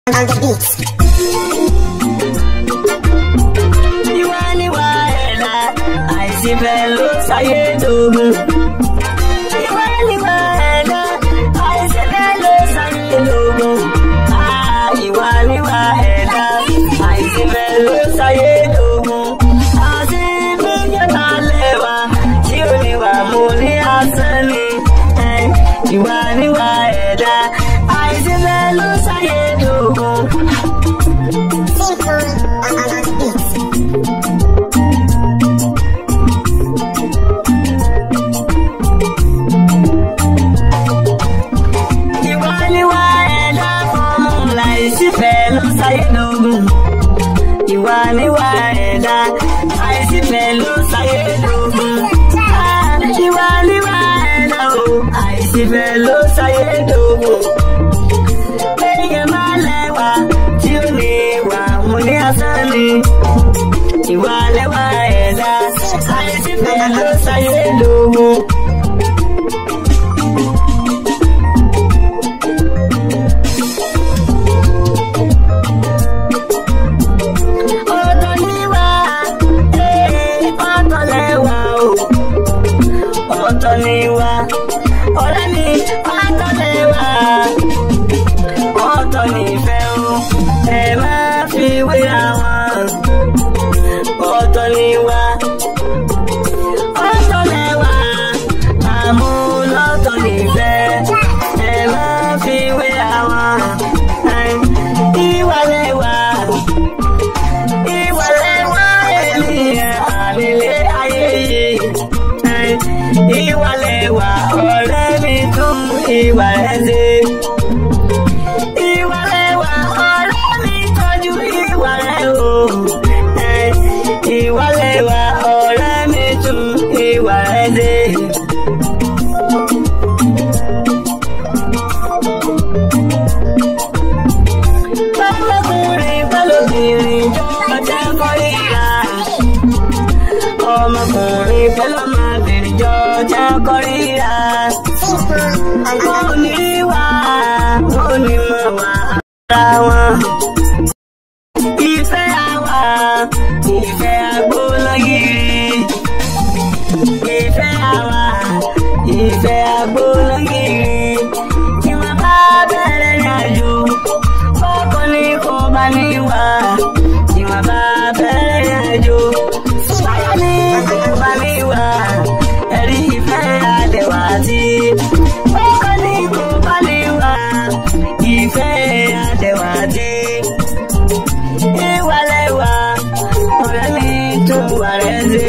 on the beat. ìwà níwà ẹ̀dá àìsí bẹ́ẹ̀ ló ṣayé dógún. ìwà níwà ẹ̀dá àìsí bẹ́ẹ̀ ló ṣayé dógún. Ah, ìwà níwà ẹ̀dá àìsí bẹ́ẹ̀ ló ṣayé dógún. àti bí yàtọ̀ lẹ́wà tí ò níwà mo ní asán ni. Eh, ìwà níwà ẹ̀dá àìsí bẹ́ẹ̀ ló ṣayé dógún. Simple on, on, on the beat. ìwà níwà ẹ̀dá fọ́ọ̀mù láìsí pẹ̀lú sáyédógún. ìwà níwà ẹ̀dá àìsí pẹ̀lú sáyédógún. Ah, ìwà níwà ẹ̀dá o àìsí pẹ̀lú sáyédógún. ènìyàn máa lẹ́wà tí ó lè wà mú ní asán ni. ìwà níwà ẹ̀dá àìsí pẹ̀lú sáyédógún. ọ̀tọ̀ níwà ee ọ̀tọ̀ lẹ́wà o ọ̀tọ̀ níwà ọ̀rẹ́ mi ọ̀tọ̀ lẹ́wà ọ̀tọ̀ nífẹ̀ o ẹ má fi wéra wọn ọ̀tọ̀ níwà ọ̀tọ̀ lẹ́wà àmúlọ́tọ̀ nífẹ̀ ẹ má fi wéra wọn ìwà lẹ́wà ìwàlẹ́wà ènìyàn àlèlé ayé yìí. ìwàlẹ́wà ọ̀rẹ́ mi tún ìwà rẹ̀ ṣe. ìwàlẹ́wà ọ̀rẹ́ mi tọ́jú ìwà rẹ̀ o. ìwàlẹ́wà ọ̀rẹ́ mi tún ìwà rẹ̀ ṣe. Ọmọkùnrin pẹ̀lúbìnrin jọjọ kọ́ríra. Ọmọkùnrin pẹ̀lọ́mọbìnrin jọjọ kọ́ríra. Simple on, on, Wọ́n on ní wá, wọ́n ní mọ̀ wá ara wọn. Ìfẹ́ àwa, ìfẹ́ agbólógiri. Ìfẹ́ àwa, ìfẹ́ agbólógiri. Tí wọ́n bá bẹ̀rẹ̀ ní àjò, fọ́kàn ní kò bá ní wá. Tí wọ́n bá bẹ̀rẹ̀ ní àjò, fọ́kàn ní kò bá ní wá. Ẹ̀rí ìfẹ́ àdẹ̀wà tí. Fọ́kàn ní kò bá ní wá. Ìfẹ́ àdẹ̀wà tí ìwàlẹ́wà ọ̀rẹ́ mi tún wà rẹ̀ ṣe.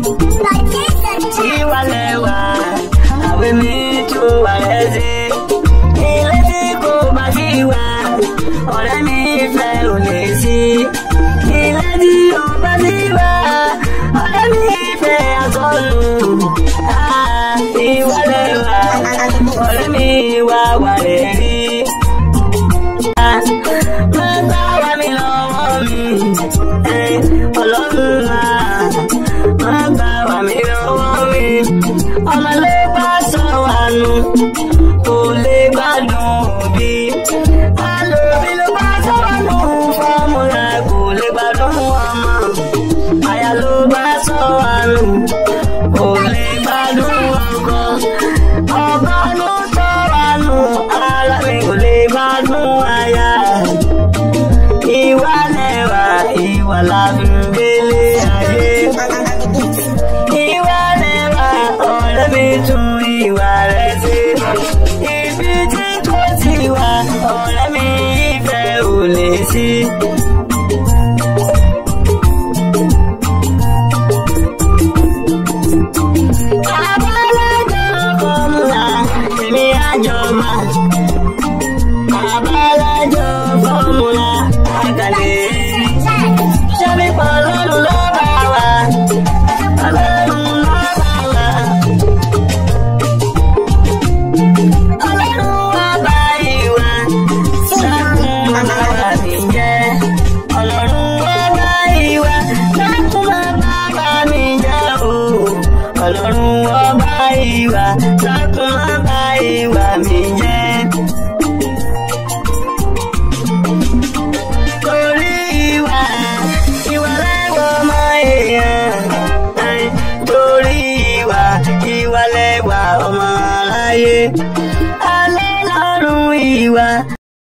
ìwàlẹ́wà àwẹ̀ mi tún wà rẹ̀ ṣe. ilé tí kò bá sí wà ọ̀rẹ́ mi fẹ́ ò lè sí. ilé tí kò bá sí wà ọ̀rẹ́ mi fẹ́ àtọ́nù. Ah, ìwàlẹ́wà ọ̀rẹ́ mi wà wà rẹ̀ rí. Ah, má gbá wa mi lọ́wọ́ mi. Eh, Ọlọ́run máa má gbá wa mi lọ́wọ́ mi. Ọmọ ló bá sọ wà nù, kò lè gbádùn òbí. Alòbí ló bá sọ wà nù, fọ́mùlà kò lè gbádùn ọmọ. Àyà ló bá sọ wà nù, kò lè gbádùn ọkọ. Ọkọ ló sọ wà nù, ara mi kò lè gbádùn àyà ìwà lẹ́wà ìwà lábúgbélé ayé. on, on the beat. ìwà lẹ́wà ọ̀rẹ́ mi tún ìwà rẹ̀ ṣe. ibi tí kò sí wà ọ̀rẹ́ mi ìfẹ́ ò lè sí. Abálájọ fọ́mùlà èmi àjọ máa. Abálájọ fọ́mùlà àgàlẹ̀. Ṣẹ́mi pọ̀ lọ́dún ló bá wa. Ọlọ́run ló bá wa. Ọlọ́run wá bá ìwà. Ṣẹ́kùn bàbá mi jẹ́. láyé alẹ́ lọ́rùn ìwà